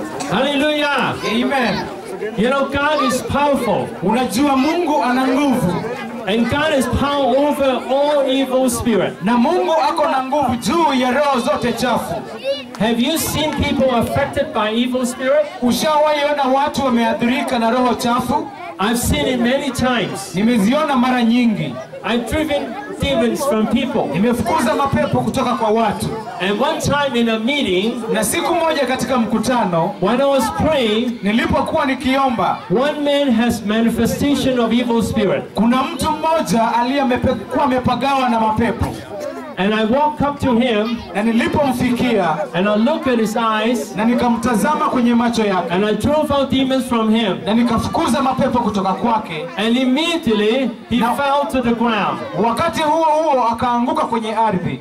Hallelujah. Amen. You know, God is powerful. Unajua Mungu ana nguvu And God has power over all evil spirit. na Mungu ako na nguvu juu ya roho zote chafu. Have you seen people affected by evil spirit? Ushawahi ona watu wameathirika na roho chafu? I've seen it many times. Nimeziona mara nyingi. I've driven demons from people. Nimefukuza mapepo kutoka kwa watu, And one time in a meeting, na siku moja katika mkutano when I was praying, nilipokuwa nikiomba, one man has manifestation of evil spirit. kuna mtu mmoja aliyekuwa amepagawa na mapepo, And I walked up to him na nilipomfikia and I looked at his eyes na nikamtazama kwenye macho yake and I drove out demons from him. na nikafukuza mapepo kutoka kwake. And immediately he Now- fell to the ground. Wakati huo huo akaanguka kwenye ardhi.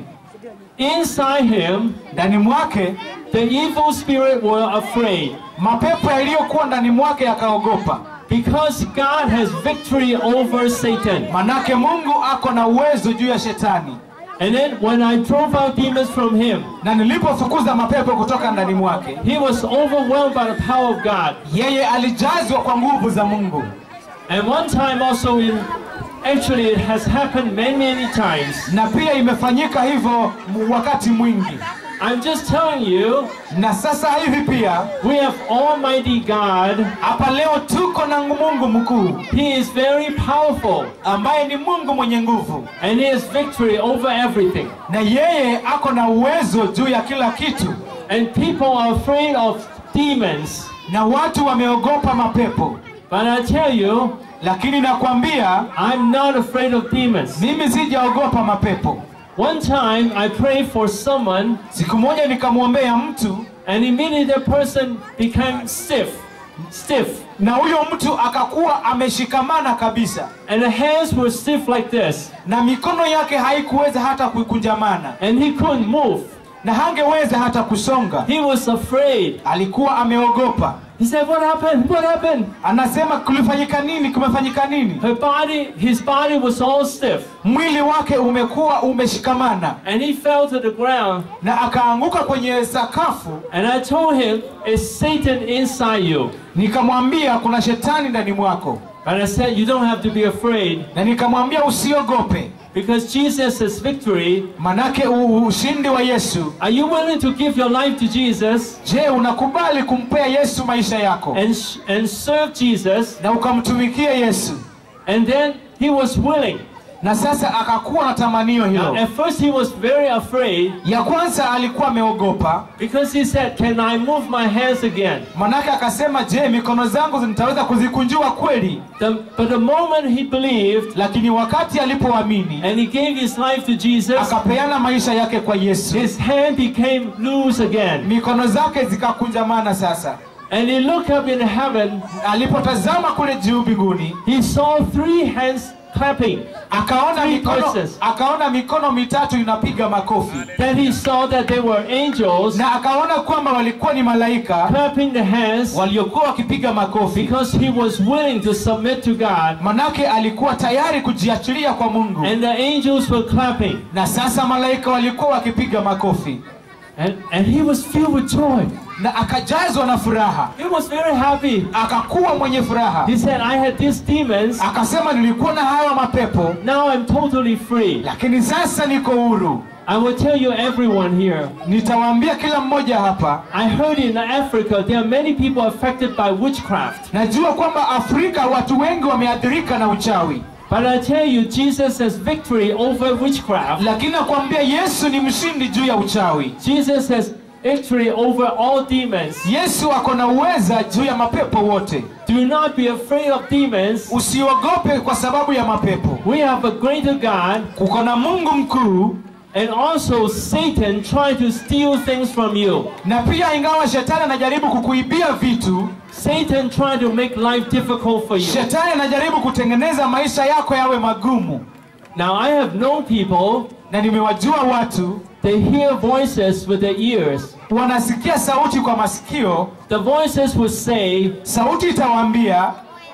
Inside him, Ndani mwake the evil spirit were afraid mapepo yaliyokuwa ndani mwake yakaogopa, because God has victory over Satan. manake Mungu ako na uwezo juu ya shetani. And then when I drove out demons from him, Na nilipofukuza mapepo kutoka ndani mwake, he was overwhelmed by the power of God. yeye alijazwa kwa nguvu za Mungu. And one time also in actually it has happened many many times. Na pia imefanyika hivyo m- wakati mwingi. I'm just telling you, Na sasa hivi pia we have Almighty God. hapa leo tuko na Mungu mkuu He is very powerful ambaye ni Mungu mwenye nguvu, and he has victory over everything. na yeye ako na uwezo juu ya kila kitu, And people are afraid of demons. na watu wameogopa mapepo. But I tell you, Lakini nakwambia I'm not afraid of demons. mimi sijaogopa mapepo. One time I prayed for someone Siku moja nikamwombea mtu and immediately the person became stiff. Stiff. na huyo mtu akakuwa ameshikamana kabisa, And the hands were stiff like this. na mikono yake haikuweza hata kukunjamana, And he couldn't move. na hangeweza hata kusonga. He was afraid. Alikuwa ameogopa. He said, What happened? What happened? Anasema kulifanyika nini? Kumefanyika nini? Her body, his body was all stiff. Mwili wake umekuwa umeshikamana, And he fell to the ground. na akaanguka kwenye sakafu. And I told him, It's Satan inside you. Nikamwambia kuna shetani ndani mwako, And I said, You don't have to be afraid na nikamwambia usiogope, because Jesus has victory. manake u- ushindi wa Yesu. Are you willing to give your life to Jesus Je, unakubali kumpea Yesu maisha yako and, and serve Jesus? na ukamtumikia Yesu? And then he was willing. Na sasa akakuwa na tamanio Now, hilo. at first, he was very afraid Ya kwanza alikuwa ameogopa, because he said, Can I move my hands again? manake akasema, je, mikono zangu nitaweza kuzikunjua kweli? The, but the moment he believed Lakini wakati alipoamini and he gave his life to Jesus, akapeana maisha yake kwa Yesu, his hand became loose again. mikono zake zikakunjamana. Sasa And he looked up in heaven, alipotazama kule juu mbinguni, he saw three hands clapping. akaona Three mikono, voices. akaona mikono mitatu inapiga makofi, Then he saw that they were angels na akaona kwamba walikuwa ni malaika clapping the hands waliokuwa wakipiga makofi, because he was willing to submit to God. manake alikuwa tayari kujiachilia kwa Mungu, And the angels were clapping. na sasa malaika walikuwa wakipiga makofi, And, and he was filled with joy. na akajazwa na furaha, He was very happy. akakuwa mwenye furaha. He said, I had these demons. Akasema, nilikuwa na hayo mapepo, Now I'm totally free. lakini sasa niko huru. I will tell you, everyone here. Nitawaambia kila mmoja hapa, I heard in Africa there are many people affected by witchcraft. najua kwamba Afrika watu wengi wameathirika na uchawi, But I tell you, Jesus has victory over witchcraft. lakini nakwambia Yesu ni mshindi juu ya uchawi. Jesus has victory over all demons. Yesu ako na uweza juu ya mapepo wote. Do not be afraid of demons. Usiogope kwa sababu ya mapepo. We have a greater God, Kuko na Mungu mkuu, and also Satan trying to steal things from you. na pia ingawa shetani anajaribu kukuibia vitu, Satan trying to make life difficult for you. shetani anajaribu kutengeneza maisha yako yawe magumu. Now I have known people, Na nimewajua watu they hear voices with their ears. wanasikia sauti kwa masikio, The voices will say, sauti itawaambia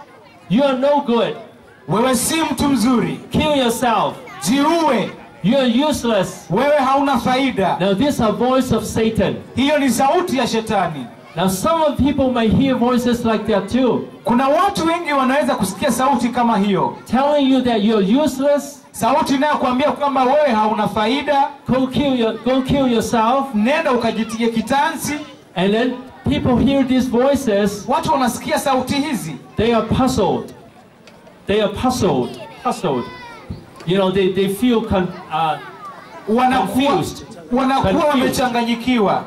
You are no good. wewe si mtu mzuri, Kill yourself. jiue, You are useless. wewe hauna faida. Now this is a voice of Satan. Hiyo ni sauti ya shetani. Now, some of people may hear voices like that too, Kuna watu wengi wanaweza kusikia sauti kama hiyo, telling you that you're useless, sauti inayokuambia kwamba wewe hauna faida, go kill, your, go kill yourself. nenda ukajitie kitansi. And then people hear these voices, Watu wanasikia sauti hizi, they are puzzled. They are puzzled, puzzled. You know, they, they feel con, uh, wanakuwa Confused. wanakuwa Confused. wamechanganyikiwa.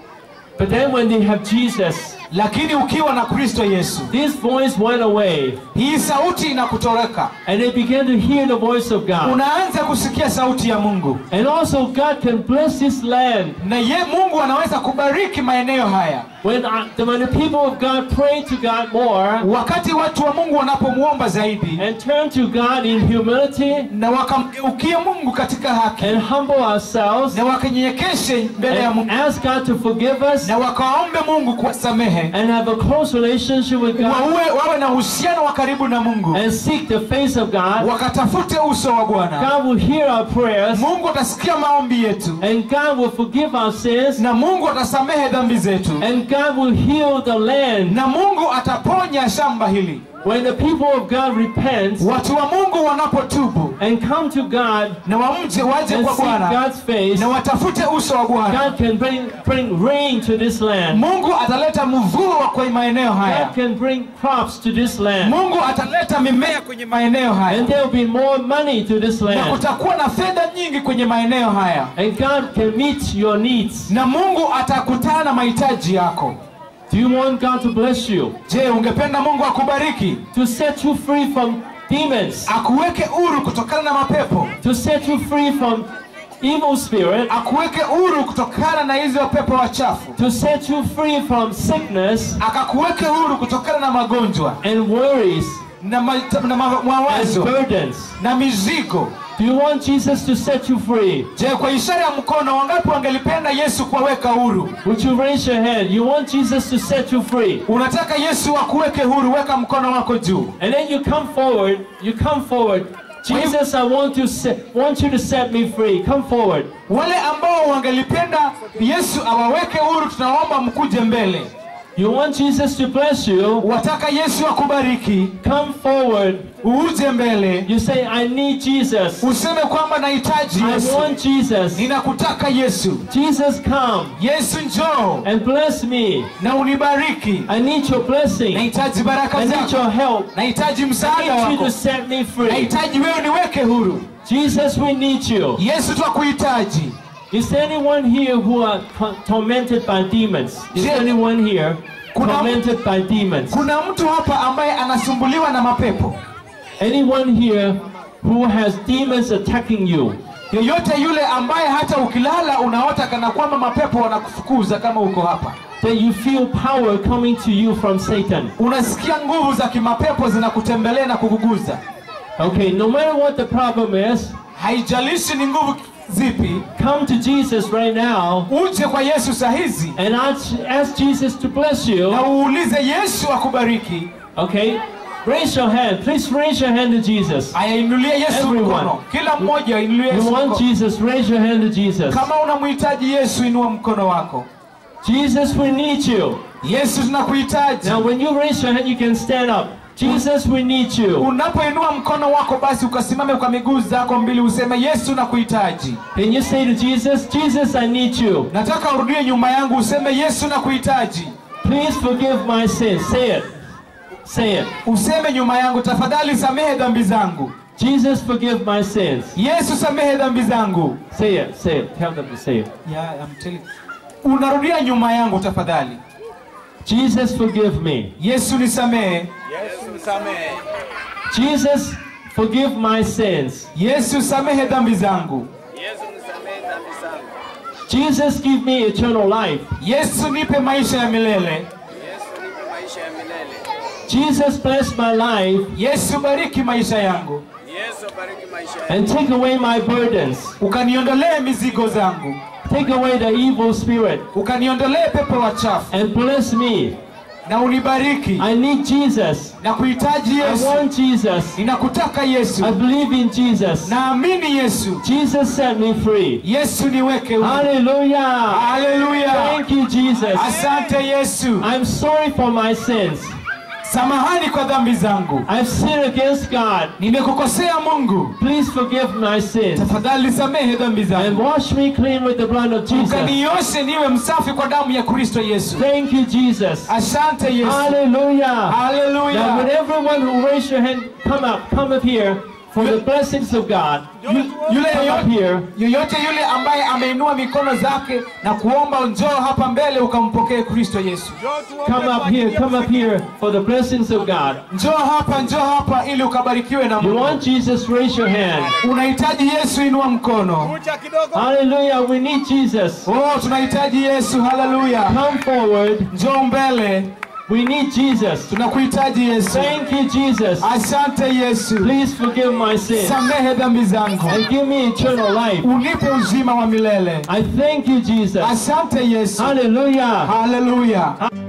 but then when they have Jesus, Lakini ukiwa na Kristo Yesu, this voice went away, hii sauti inakutoroka, and they began to hear the voice of God. unaanza kusikia sauti ya Mungu, And also, God can bless this land. na ye Mungu anaweza kubariki maeneo haya. When, uh, the, when the people of God pray to God more Wakati watu wa Mungu wanapomwomba zaidi and turn to God in humility na wakamgeukia Mungu katika haki and humble ourselves na wakanyenyekeshe mbele ya and Mungu ask God to forgive us na wakaombe Mungu kuwasamehe, and have a close relationship with God wawe, wawe na uhusiano wa karibu na Mungu, and seek the face of God, wakatafute uso wa Bwana. God will hear our prayers Mungu atasikia maombi yetu and God will forgive our sins na Mungu atasamehe dhambi zetu and God will heal the land. na Mungu ataponya shamba hili. When the people of God repent Watu wa Mungu wanapotubu and come to God na wamje waje and kwa seek Bwana God's face, na watafute uso wa Bwana, God can bring, bring rain to this land. Mungu ataleta mvua kwa maeneo haya. God can bring crops to this land. Mungu ataleta mimea kwenye maeneo haya And there will be more money to this na land. kutakuwa na fedha nyingi kwenye maeneo haya, And God can meet your needs. na Mungu atakutana na mahitaji yako. Do you want God to bless you? Je, ungependa Mungu akubariki, To set you free from demons? akuweke huru kutokana na mapepo, To set you free from evil spirit? akuweke huru kutokana na hizo pepo wachafu, To set you free from sickness akakuweke huru kutokana na magonjwa and worries na, ma, na ma, and mawazo burdens? na mizigo. Do you want Jesus to set you free? Je, kwa ishara ya mkono, wangapi wangelipenda Yesu kuwaweka huru? Would you raise your hand? You want Jesus to set you free? Unataka Yesu akuweke huru, weka mkono wako juu. And then you come forward. You come forward. Jesus, I want to set, want you to set me free. Come forward. Wale ambao wangelipenda Yesu awaweke huru, tunaomba mkuje mbele. You want Jesus to bless you? Wataka Yesu akubariki, Come forward. uje mbele, You say, I need Jesus. useme kwamba nahitaji I Yesu, want Jesus. ninakutaka Yesu. Jesus, come Yesu njoo and bless me. na unibariki, I need your blessing. nahitaji baraka I need zako, your help. nahitaji I msaada need you wako, to set me free. nahitaji wewe niweke huru. Jesus, we need you. Yesu twakuhitaji. Is there anyone here who are co- tormented by demons? Is there Je- anyone here Kuna- tormented by demons? Kuna mtu hapa ambaye anasumbuliwa na mapepo, Anyone here who has demons attacking you? yoyote yule ambaye hata ukilala unaota kana kwamba mapepo wanakufukuza kama uko hapa, That you feel power coming to you from Satan. unasikia nguvu za kimapepo zinakutembelea na kukuguza. Okay, no matter what the problem is, Haijalishi ni nguvu zipi, come to Jesus right now uje kwa Yesu saa hizi and ask, ask Jesus to bless you. na uulize Yesu akubariki. Okay? Raise your hand. Please raise your hand to Jesus. Ayainulie Yesu Everyone. mkono, kila mmoja ainulie Yesu You want mkono. Jesus, raise your hand to Jesus. Kama unamhitaji Yesu, inua mkono wako. Jesus, we need you. Yesu, tunakuhitaji. Now, when you raise your hand, you can stand up. Jesus, we need you. Unapoinua mkono wako, basi ukasimame kwa miguu zako mbili, useme Yesu, nakuhitaji. Can you say to Jesus, Jesus, I need you. Nataka urudie nyuma yangu, useme Yesu, nakuhitaji. Please forgive my sins. Say it. Say it. Useme nyuma yangu, tafadhali samehe dhambi zangu. Jesus, forgive my sins. Yesu, samehe dhambi zangu. Say it. Say it. Tell them to say it. Yeah, I'm telling Unarudia nyuma yangu tafadhali. Jesus, forgive me. Yesu, nisamehe. Jesus, forgive my sins. Yesu, samehe dhambi zangu. Yesu nisamehe dhambi zangu. Jesus, give me eternal life. Yesu, nipe maisha ya milele. Yesu nipe maisha ya milele. Jesus, bless my life Yesu, bariki maisha yangu, Yesu bariki maisha yangu. and take away my burdens. ukaniondolee mizigo zangu, Take away the evil spirit ukaniondolee pepo wachafu, and bless me. na unibariki I need Jesus. na kuhitaji I Yesu. want Jesus. Ninakutaka Yesu, I believe in Jesus. naamini Yesu. Jesus set me free. Yesu niweke huru. Hallelujah. Haleluya, Thank you, Jesus. asante Yesu. I'm sorry for my sins. Samahani kwa dhambi zangu, I've sinned against God. nimekukosea Mungu, Please forgive my sins tafadhali samehe dhambi and zangu, wash me clean with the blood of Jesus. ukanioshe niwe msafi kwa damu ya Kristo Yesu. Thank you, Jesus. Asante Yesu, Hallelujah. Now, haleluya. would everyone who raised your hand come up, come up here for the blessings of God? Yule Come up yoyote, here. yoyote yule ambaye ameinua mikono zake na kuomba, njoo hapa mbele ukampokee Kristo Yesu. Come up here. Come up here for the blessings of God. Njoo hapa, njoo hapa ili ukabarikiwe na You Mungu. want Jesus? Raise your hand. Unahitaji Yesu, inua mkono. Kucha kidogo. Hallelujah. We need Jesus. Oh, tunahitaji Yesu, haleluya. Come forward. Njoo mbele, We need Jesus. tunakuhitaji Yesu. Thank you, Jesus. Asante Yesu, Please forgive my sins samehe dhambi zangu, and give me eternal life. unipe uzima wa milele. I thank you, Jesus. Asante Yesu, Hallelujah. haleluya.